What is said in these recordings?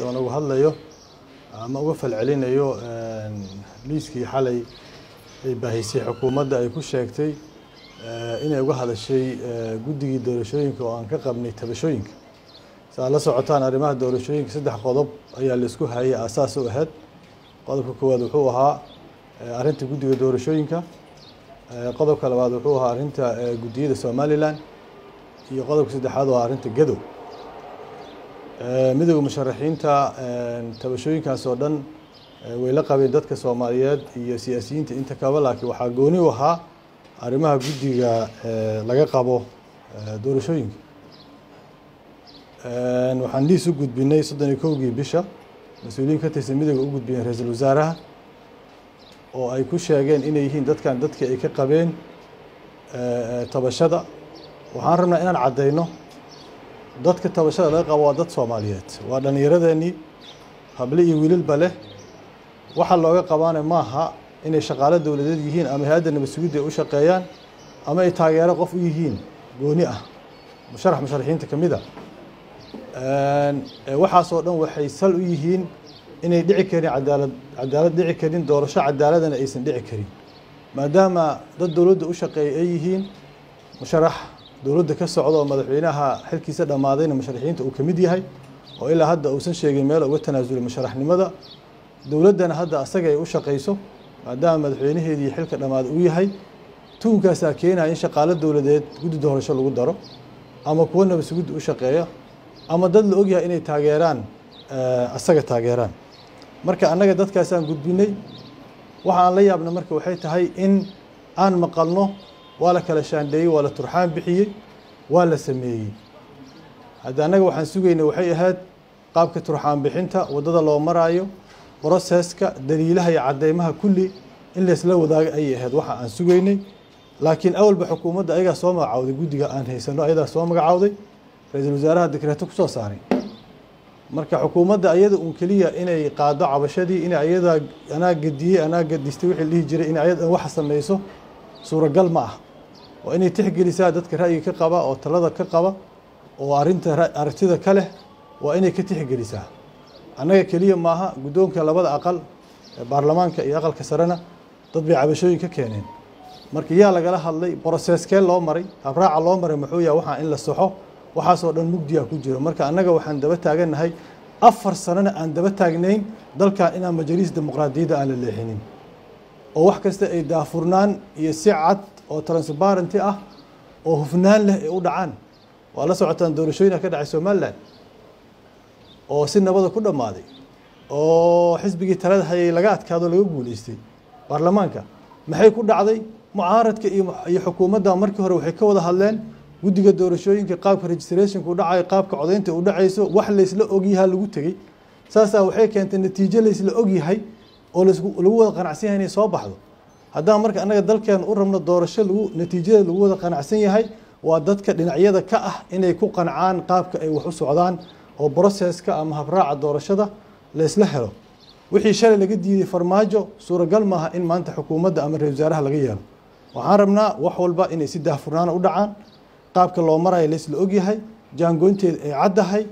aan uga hadlayo ama uga falcelinayo liiskii xalay ay baahisay xukuumadda ay ku sheegtay inay uga hadashay guddigii doorashooyinka oo aan ka qabnay tabashooyinka si aad la socotaan arrimaha doorashooyinka saddex qodob ayaa la isku hayay aasaas u ahayd qodobka koowaad wuxuu ahaa arrinta guddiga doorashooyinka qodobka labaad wuxuu ahaa arrinta guddiyada somalilan iyo qodobka saddexaad waa arrinta gadow midowda musharaxiinta tabashooyinkaas oo dhan way la qabeen dadka soomaaliyeed iyo siyaasiyiinta inta kaba laakiin waxaa gooni u ahaa arrimaha guddiga laga qabo doorashooyinka waxaan liis u gudbinay soddon iyo kowgii bisha mas-uuliyiin ka tirsan midowga u gudbiyeen ra-iisul wasaaraha oo ay ku sheegeen inay yihiin dadkan dadka ay ka qabeen tabashada waxaan rabnaa inaan caddayno dadka tabashada laga qabo waa dad soomaaliyeed waa dhallinyaradeenii hable iyo wiilalba leh waxa looga qabaana maaha inay shaqaalo dowladeed yihiin ama hay-adda nabad sugidda ay u shaqeeyaan ama ay taageero qof u yihiin gooni ah musharax musharaxiinta ka mid a waxaasoo dhan waxay sal u yihiin inay dhici karin cadaalad cadaalad dhici karin doorasho cadaaladana aysan dhici karin maadaama dad dowladda u shaqeeya ay yihiin musharax dowladda ka socda oo madaxweynaha xilkiisa dhammaadayna musharaxiinta uu ka mid yahay oo ilaa hadda uusan sheegin meel uga tanaasulay musharaxnimada dowladdana hadda asaga ay u shaqayso maadaama madaxweynaheedii xilka dhammaaday uu yahay tuunkaasaa keenaya in shaqaalo dowladeed guddi doorasho lagu daro ama kuwa nabad sugidda u shaqeeya ama dad la ogyahay inay taageeraan asaga taageeraan marka annaga dadkaasaan gudbinay waxa aan la yaabna marka waxay tahay in aan maqalno waa la kala shaandheeyey waa la turxaan bixiyey waa la sameeyey hadda annaga waxaan sugaynay waxay ahayd qaabka turxaan bixinta waddada loo maraayo broseska daliilaha iyo caddeymaha kulli in laysla wadaaga ayay ahayd waxa aan sugaynay laakiin awalba xukuumadda ayagaa soo magacawday guddiga aan haysano ayadaa soo magacawday ra-iisul wasaaraha dekreeto kusoo saaray marka xukuumadda ayada uun keliya inay qaado cabashadii in ayadaa anaa gadiyey anaa gadistay wixii dhihi jiray in ayadan waxa samayso suuragal ma ah waa inay tixgelisaa dadka ra'yiga ka qaba oo talada ka qaba oo arrinta aragtida ka leh waa inay ka tixgelisaa annaga keliya maaha guddoonka labada aqal ee baarlamaanka iyo aqalka sarena dad bay cabashooyin ka keeneen marka yaa lagala hadlay broseskee loo maray habraaca loo maray muxuu yahay waxaa in la saxo waxaasoo dhan mugdiya ku jiro marka annaga waxaan daba taagannahay afar sanona aan daba taagnayn dalkan inaan majaliis dimuqraadiyadda aan la leexinin oo wax kasta ay daafurnaan iyo si cad oo transparenty ah oo hufnaan leh ay u dhacaan waa la socotaan doorashooyina ka dhacay somalilan oo si nabada ku dhammaaday oo xisbigii talada hayay laga adkaado laga guuleystay baarlamaanka maxay ku dhacday mucaaradka iyo xukuumadda markii hore waxay ka wada hadleen guddiga doorashooyinka qaabka registrationka u dhacayo qaabka codaynta u dhacayso wax laysla ogyahaa lagu tegey saasaa waxay keentay natiijo laysla ogyahay oo lagu wada qanacsan yahay inay soo baxdo haddaan marka annaga dalkeena u rabno doorasho lagu natiijada lagu wada qanacsan yahay waa dadka dhinacyada ka ah inay ku qancaan qaabka ay wax u socdaan oo broseska ama habraaca doorashada laysla helo wixii shalay laga diiday farmaajo suuragal maaha in maanta xukuumadda ama ra-isul wasaaraha laga yeelo waxaan rabnaa wax walba inay si daahfurnaana u dhacaan qaabka loo marayo laysla ogyahay jaangoynteeda ay caddahay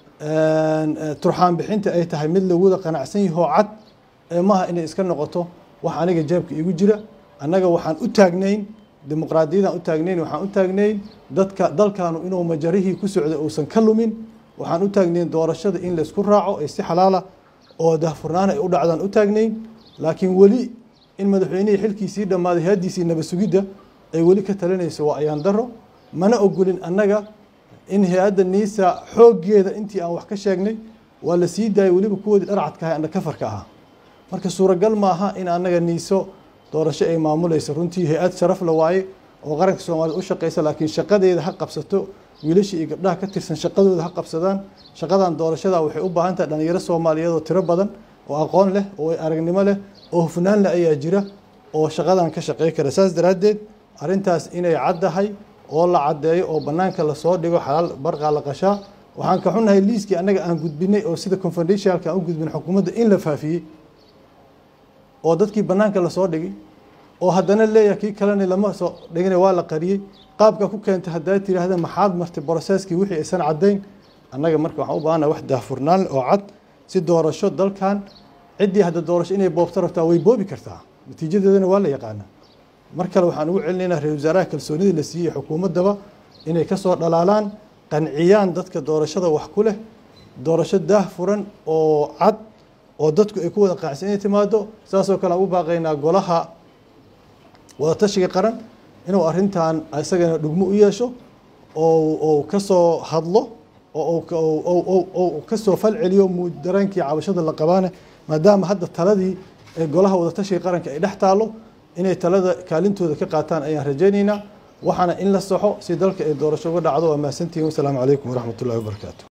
turxaan bixinta ay tahay mid lagu wada qanacsan yahoo cad ee maaha inay iska noqoto wax aniga jeebka iigu jira annaga waxaan u taagnayn dimuqraadiyadaan u taagnayn waxaan u taagnayn dadka dalkaanu inuu majarihii ku socday uusan ka lumin waxaan u taagnayn doorashada in laysku raaco ay si xalaala oo daahfurnaan ay u dhacdaan u taagnayn laakiin weli in madaxweynihii xilkiisii dhammaaday hay-addiisii nabad sugidda ay weli ka talinayso waa ayaan daro mana ogolin annaga in hay-adda niisa xooggeeda intii aan wax ka sheegnay waa la sii daayay weliba kuwoodii dharcadka ahay andha kafarka ahaa marka suuragal maaha in annaga niiso doorasho ay maamulayso runtii hay-ad sharaf la waaye oo qaranka soomaaliyed u shaqeysa laakiin shaqadeeda ha qabsato wiilashii iyo gabdhaha ka tirsan shaqadooda ha qabsadaan shaqadan doorashada waxay u baahan tahay dhalinyaro soomaaliyeed oo tiro badan oo aqoon leh oo aragnimo leh oo hufnaan leh ayaa jira oo shaqadan ka shaqey kara saas daraaddeed arrintaas inay caddahay oo la caddeeyo oo bannaanka lasoo dhigo xalaal barqaa la qashaa waxaan ka xunnahay liiskii annaga aan gudbinay oo sida confidentialka aan u gudbin xukuumadda in la faafiyey oo dadkii bannaanka lasoo dhigay oo haddana leeyahay kii kalena lama soo dhigina waa la qariyey qaabka ku keentay haddaa tiraahda maxaad martay broseskii wixii aysan caddayn annaga marka waxaan u baahanaha wax daahfurnaan oo cad si doorasho dalkan ciddii hadda doorasho inay boobto rabtaa way boobi kartaa natiijadeedana waa la yaqaanaa mar kale waxaan ugu celinaynaa ra-isul wasaaraha kalsoonidii la siiyey xukuumaddaba inay ka soo dhalaalaan qanciyaan dadka doorashada wax ku leh doorasho daah furan oo cad oo dadku ay ku wada qaacsan inay timaado saasoo kale aan u baaqaynaa golaha wadatashiga qaran inuu arrintan isagana dhugmo u yeesho oo ka soo hadlo oo ka soo fal celiyo dareenkii cabashada la qabaane maadaama hadda taladii golaha wadatashiga qaranka ay dhex taalo inay talada kaalintooda ka qaataan ayaan rajaynaynaa waxaana in la saxo si dalka ay doorasho uga dhacdo waa mahadsantihiin wasalaamu calaykum waraxmat ullahi wabarakaatu